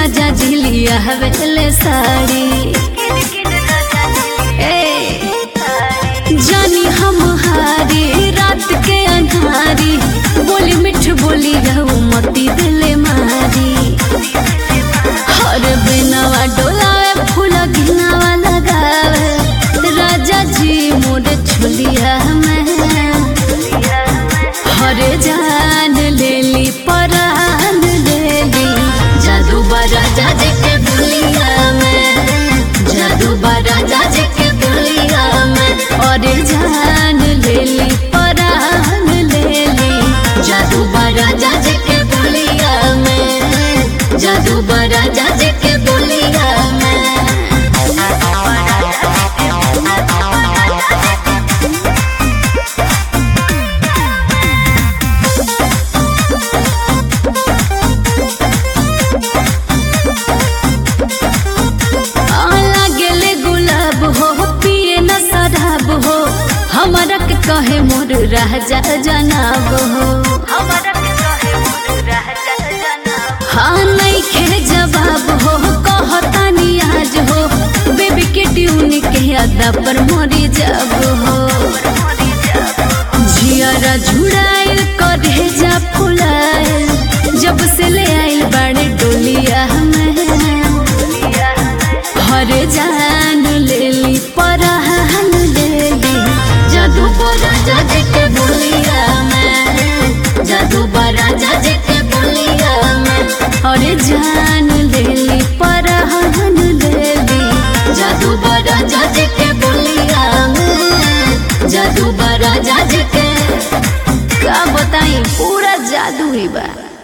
राजा झिलिया हवेले साड़ी ए जानी हम हारी रात के अंधारी बोली मिठ बोली रहू मती दिले मारी हर बिनवा डोलावे फूल घिनावा लगावे राजा जी मोर छुलिया में हरे जान लेली परान लेली जादू राजा जी के बुलिया में जादू राजा जी के बुलिया में अरे जान लेली परान लेली जादू राजा जी के बुलिया में जादू राजा जी के बुलिया में गेले गुलाब हो पिए न शराब हो हमारा के कहे मोर राजा जनाब हो हाँ नहीं खे जवाब हो कहतानी आज हो बेबी के ट्यून के अदा पर मोरी जब हो झियरा झुड़ाइल करे जा फुलाइल जब से ले आइल बाड़े डोलिया में हर जान लेली परहान लेली जादू राजा जी के बोलिया में जादू राजा जी के बोलिया में हर जान लेली परहान लेली जादू राजा जी के बोलिया में जादू राजा जी के का बताई पूरा जादू ही बा